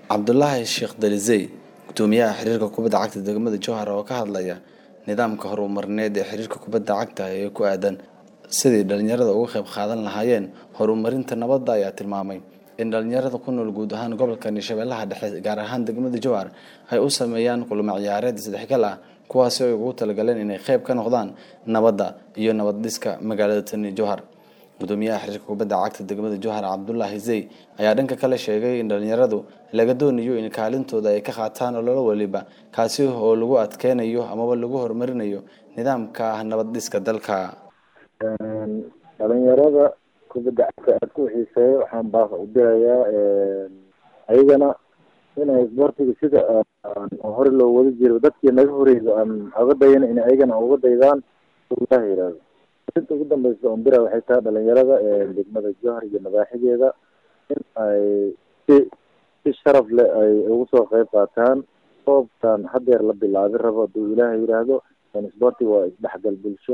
cabdulaahi sheekh dalisey gudoomiyaha xiriirka kubadda cagta degmada jowhar oo ka hadlaya nidaamka horumarneed ee xiriirka kubadda cagta ee ku aadan sidii dhalinyarada uga qayb qaadan lahaayeen horumarinta nabadda ayaa tilmaamay in dhalinyarada ku nool guud ahaan gobolka shabeellaha dhexe gaar ahaan degmada jowhar ay u sameeyaan kulamo ciyaareed isdhexgal ah kuwaasi ay ugu talagaleen inay qayb ka noqdaan nabadda iyo nabad dhiska magaalada tani jowhar gudoomiyaha xiriirka kubadda cagta degmada jowhar cabdulaahi zey ayaa dhanka kale sheegay in dhalinyaradu laga doonayo in kaalintooda ay ka qaataan ololo waliba kaasi oo lagu adkeynayo amaba lagu horumarinayo nidaamka nabad dhiska dalka dhalinyarada kubadda cagta aad ku xiiseeya waxaan baaq u dirayaa ayagana inay isboortiga sida hore loo wada jiro dadkii naga horeysa aan oga dayana in ayagana uga daydaan ilaah yihahdo inta ugu dambeysa on bira waxay tahay dhalinyarada degmada jowhar iyo madaaxideeda in ay si si sharaf leh ay ugu soo qeyb qaataan koobkan hadeer la bilaabi rabo haduu ilaahay yidhaahdo isboortiga waa isdhexgal bulsho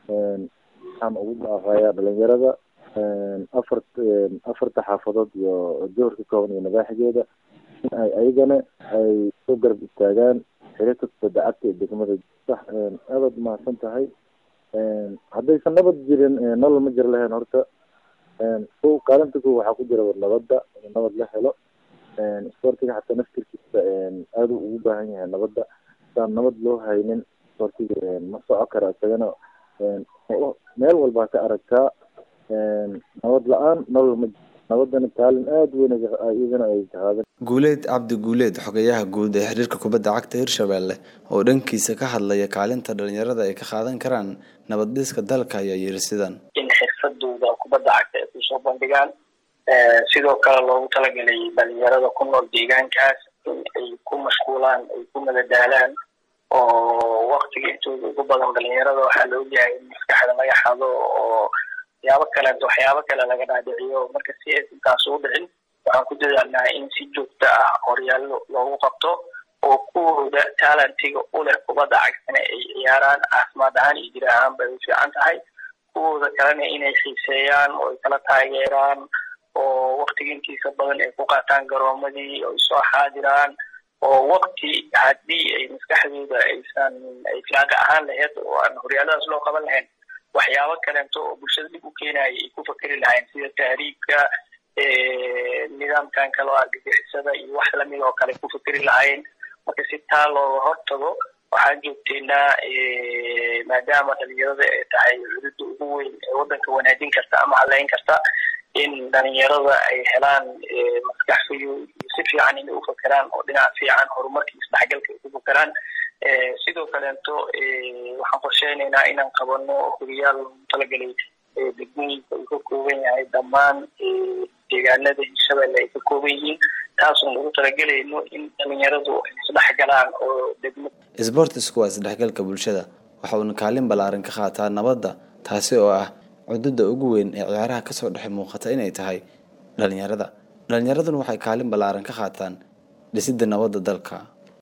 waxaan ugu baaqayaa dhalinyarada afar afarta xaafadood iyo jowhar ka kooban iyo madaaxideeda in ay ayagana ay soo garab istaagaan xiriirka kubadda cagta ee degmada sax aadaad umahadsan tahay haddaysan nabad jirin nolol ma jir lahayn horta ko kaalinta ko waxaa ku jira nabadda in nabad la helo isboortiga xataa naftirkiisa aada u ugu baahan yahay nabadda saan nabad loo haynin isboortiga ma soco kara isagana meel walbaa ka aragtaa nabad la-aan nolol ma jiro nabadana kaalin aada weyn iyadana ay qaadan guuleed cabdi guuleed xogayaha guud ee xiriirka kubadda cagta hirshabelle oo dhankiisa ka hadlaya kaalinta dhalinyarada ay ka qaadan karaan nabad dhiska dalka ayaa yiri sidan in xirfadooda kubadda cagta ay kusoo bandhigaan sidoo kale loogu talagalay dhalinyarada ku nool deegaankaas in ay ku mashquulaan ay ku madadaalaan oo waktiga intooda ugu badan dhalinyarada waxaa la ogyahay in maskaxda laga xado oo waxyaabo kaleeto waxyaabo kale laga dhaadhiciyo marka si aysan taas ugu dhicin waxaan ku dadaalnaa in si joogto ah horyaallo loogu qabto oo kuwooda talentiga u leh kubadda cagtana ay ciyaaraan caafimaad ahaan iyo jir ahaan bay u fiican tahay kuwooda kalena inay xiiseeyaan oo ay kala taageeraan oo waktiga intiisa badan ay ku qaataan garoomadii oo ay soo xaadiraan oo wakti haddii ay maskaxdooda aysan ay filaaqa ahaan lahayd oo aan horyaaladaas loo qaban lahayn waxyaabo kaleeto oo bulshada dib u keenaya ay ku fakeri lahayn sida tahriibka nidaamkan kale oo argagixisada iyo wax lamid oo kale ku fakeri lahayn marka si taa looga hortago waxaan joogteynaa maadaama dhalinyarada ay tahay cududda ugu weyn ee waddanka wanaajin karta ama haleyn karta in dhalinyarada ay helaan maskax fiyo iyo si fiican inay ufakeraan oo dhinac fiican horumarka isdhexgalka ay ku fakeraan sidoo kaleeto waxaan qorsheynaynaa inaan qabano horiyaal loogu talagalay degmooyinka uu ka kooban yahay dhammaan deegaanada hirshabelle ay ka kooban yihiin taasoo lagu talagelayno in dhalinyaradu ay isdhexgalaan oo degmo isboortisku waa isdhexgalka bulshada waxa uuna kaalin ballaaran ka qaataa nabadda taasi oo ah cududda ugu weyn ee ciyaaraha kasoo dhex muuqata inay tahay dhalinyarada dhalinyaraduna waxay kaalin ballaaran ka qaataan dhisidda nabadda dalka